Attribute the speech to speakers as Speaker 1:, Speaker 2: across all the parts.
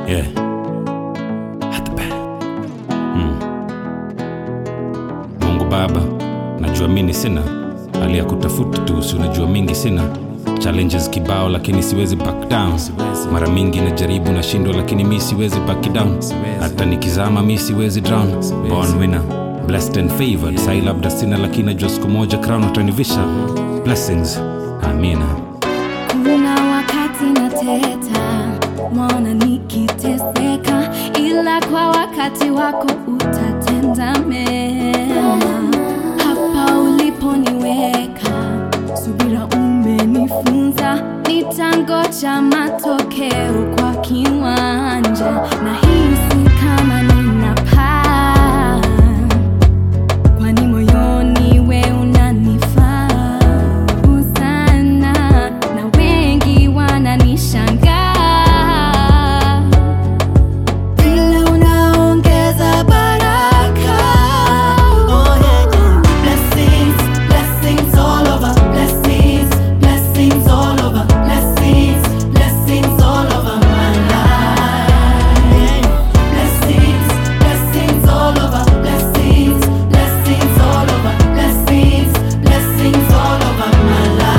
Speaker 1: Yeah. Hatba. Mm. Mungu Baba, najua mini sina hali ya kutafuta tu, si unajua mingi sina challenges kibao, lakini siwezi back down. Mara mingi najaribu nashindwa, lakini mi siwezi back down. Hata nikizama mi siwezi drown. Born winner, blessed and favored. Sai labda sina, lakini najua siku moja crown atanivisha. Blessings, amina.
Speaker 2: Kuna wakati nateta, mwana nikiteseka, ila kwa wakati wako utatenda mema. Hapa uliponiweka, subira umenifunza, nitangoja matokeo kwa kiwanja, na hisi kama ninapaa kwani moyoni we unanifaa sana na wengi wananishangaa vile unaongeza baraka oh, yeah, yeah. Blessings, blessings all over. Blessings, blessings all over. Blessings, blessings all over my life. Blessings, blessings all over. Blessings, blessings all over. Blessings, blessings all over my life.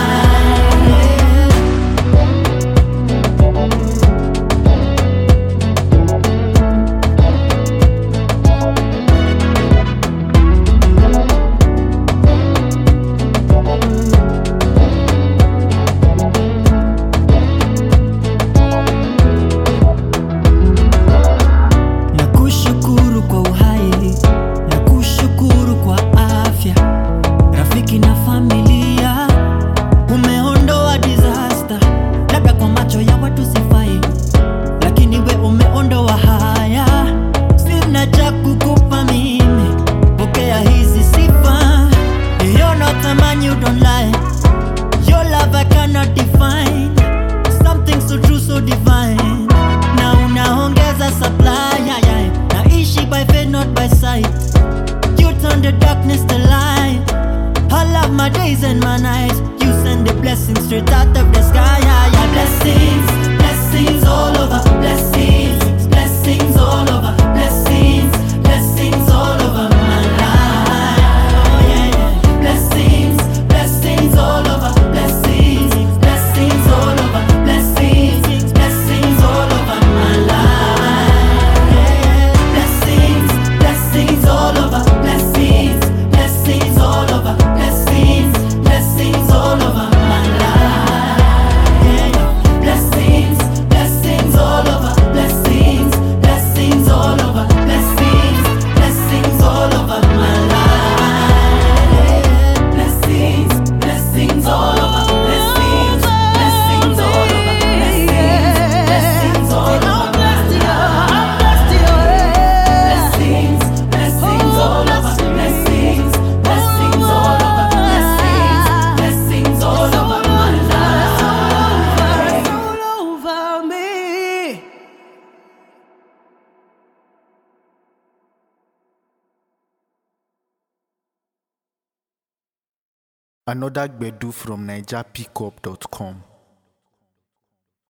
Speaker 3: na kushukuru kwa uhai na kushukuru kwa afya rafiki na familia umeondoa disaster labda kwa macho ya watu sifai lakini we umeondoa haya sina cha kukupa mimi pokea hizi sifa You're not a man you don't lie Your love I cannot define Something so true so divine Na unaongeza supply yeah, yeah. Naishi by faith not by sight You turn the darkness to light I love my days and my nights You send the blessings straight out of the sky yeah, yeah.
Speaker 2: Blessings, blessings all over. Blessings, blessings all over. Blessings, blessings all over my life. Blessings, blessings all over. Blessings, blessings all over. Blessings, blessings all over my life. Blessings, blessings all over. Blessings, blessings all over. Blessings, blessings all over my life. Blessings, blessings all over. Blessings, blessings all over. Blessings, blessings all over my life. Blessings, blessings all over. Blessings, blessings all over. Blessings, blessings all over my Blessings, blessings all over. Blessings, blessings all over. Blessings, blessings all over my life.
Speaker 3: All over me
Speaker 4: Another Gbedu from NigerPickup.com.